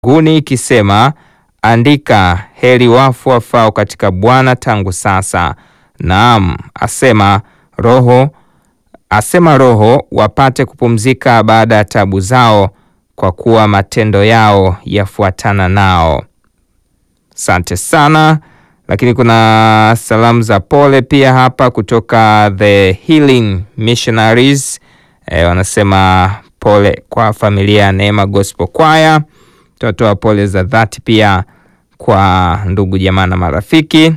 guni ikisema, andika, heri wafu wafao katika Bwana tangu sasa. Naam, asema roho asema Roho wapate kupumzika baada ya tabu zao, kwa kuwa matendo yao yafuatana nao. Asante sana. Lakini kuna salamu za pole pia hapa kutoka The Healing Missionaries. E, wanasema pole kwa familia ya Neema Gospel Choir. Tunatoa pole za dhati pia kwa ndugu jamaa na marafiki.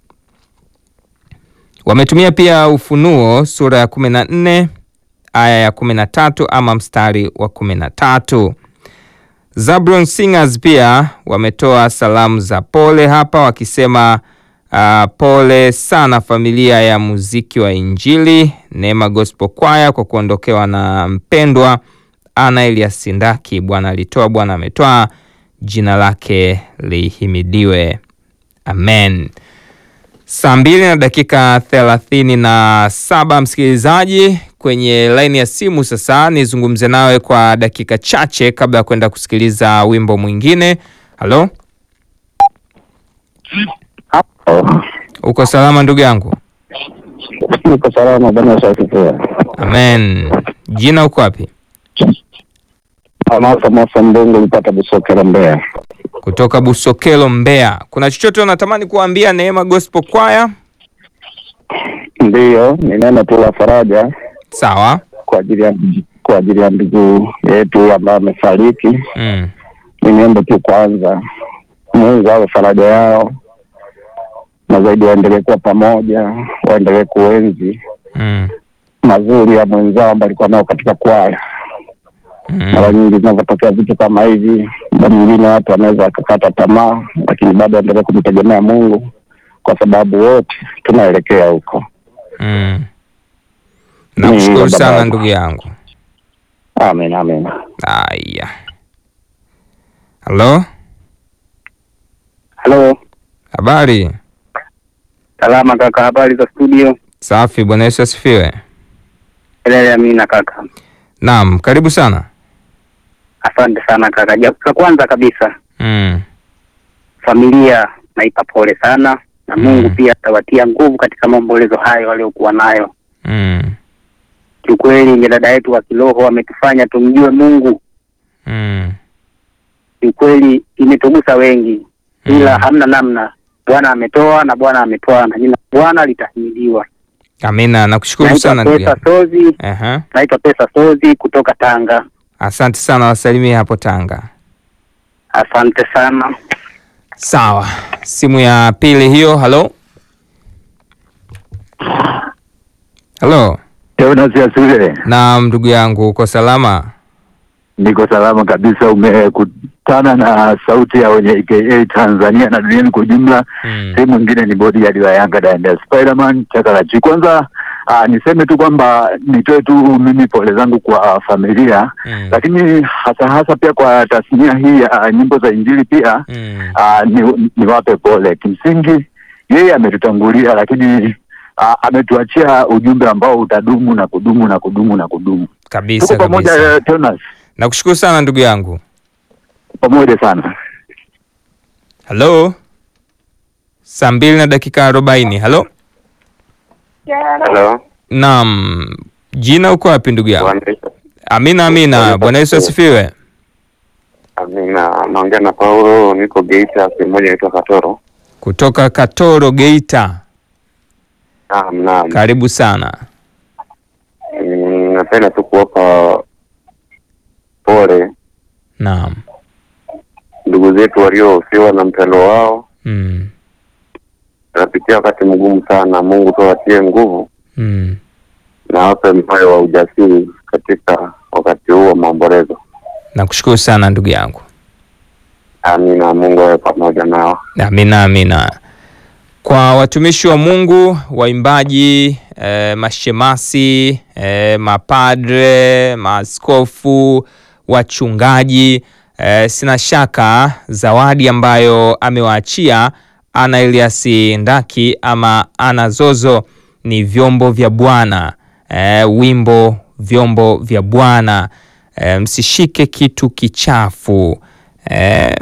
Wametumia pia Ufunuo sura ya kumi na nne aya ya kumi na tatu ama mstari wa kumi na tatu. Zabron Singers pia wametoa salamu za pole hapa wakisema uh, pole sana familia ya muziki wa Injili Neema Gospel Choir kwa kuondokewa na mpendwa Ana Elias Sindaki. Bwana alitoa, Bwana ametoa, jina lake lihimidiwe, amen. Saa mbili na dakika thelathini na saba msikilizaji, kwenye laini ya simu sasa nizungumze nawe kwa dakika chache kabla ya kwenda kusikiliza wimbo mwingine. Halo, uko salama ndugu yangu? Niko salama bwana Sakipea. Amen. Jina uko wapi? Amasa Masa Mbongo ulipata Busokera Mbeya. Kutoka Busokelo, Mbeya. Kuna chochote unatamani kuambia Neema Gospel Choir? Ndiyo, ni neno tu la faraja Sawa. kwa ajili ya kwa ajili ya ndugu yetu ambaye amefariki. Mm. Niombe tu kwanza Mungu awe faraja yao, na zaidi waendelee kuwa pamoja, waendelee kuenzi Mm. mazuri ya mwenzao ambaye alikuwa nao katika kwaya. Mara Mm. nyingi zinavyotokea vitu kama hivi, muda mwingine watu wanaweza wakakata tamaa, lakini bado waendelee kumtegemea Mungu kwa sababu wote tunaelekea huko. Mm. Nakushukuru Ni sana baba. ndugu yangu. Amen, amen. Aya. Halo, Halo, habari? salama kaka, habari za studio? Safi, Bwana Yesu asifiwe. Elele, amina kaka. Naam, karibu sana. Asante sana kaka. Ja- La kwanza kabisa, Mm. familia naipa pole sana na Mm. Mungu pia atawatia nguvu katika maombolezo hayo waliokuwa nayo. Mm. Kiukweli ni dada yetu wa kiroho ametufanya tumjue Mungu. Mm. Kiukweli imetugusa wengi, ila Mm. hamna namna. Bwana ametoa na Bwana ametoa na jina la Bwana litahimidiwa. Amina, nakushukuru Naitwa sana ndugu Pesa yangu. Sozi, Aha. naitwa Pesa Sozi kutoka Tanga. Asante sana, wasalimie hapo Tanga. Asante sana. Sawa, simu ya pili hiyo. Halo, halo. Jonas Yasule, Naam, ndugu yangu, uko salama? niko salama kabisa. Umekutana na sauti ya wenye aka Tanzania na duniani kwa ujumla. Mm. Sehemu nyingine ni bodyguard wa Yanga Danda Spiderman Chakalachi. Kwanza aa, niseme tu kwamba nitoe tu mimi pole zangu kwa familia, Mm. lakini hasa hasa pia kwa tasnia hii ya nyimbo za Injili pia Mm. aa, ni, niwape pole. Kimsingi yeye ametutangulia, lakini aa, ametuachia ujumbe ambao utadumu na kudumu na kudumu na kudumu. Kabisa Tuko pamoja kabisa. eh, Jonas, Nakushukuru sana ndugu yangu. pamoja sana. Halo, saa mbili na dakika arobaini. Halo, Halo. naam, jina uko wapi ndugu yangu? Bwana Yesu. Amina, amina. Bwana Yesu asifiwe. Amina. Naongea na Paulo, niko Geita, sehemu moja inaitwa Katoro. Kutoka Katoro, Geita. Naam, naam. Karibu sana. Mm, Napenda tu kuwapa pole Naam. ndugu zetu waliohusiwa na mpendo wao. Mm. Tunapitia wakati mgumu sana. Mungu tu awatie nguvu Mm. na awape moyo wa ujasiri katika wakati huu wa maombolezo. Nakushukuru sana ndugu yangu. Amina. Mungu awe pamoja nao. Amina, amina. Kwa watumishi wa Mungu, waimbaji, eh, mashemasi, eh, mapadre, maaskofu, wachungaji, eh, sina shaka zawadi ambayo amewaachia Ana Elias Ndaki ama Ana Zozo ni vyombo vya Bwana. Eh, wimbo vyombo vya Bwana. Eh, msishike kitu kichafu. Eh,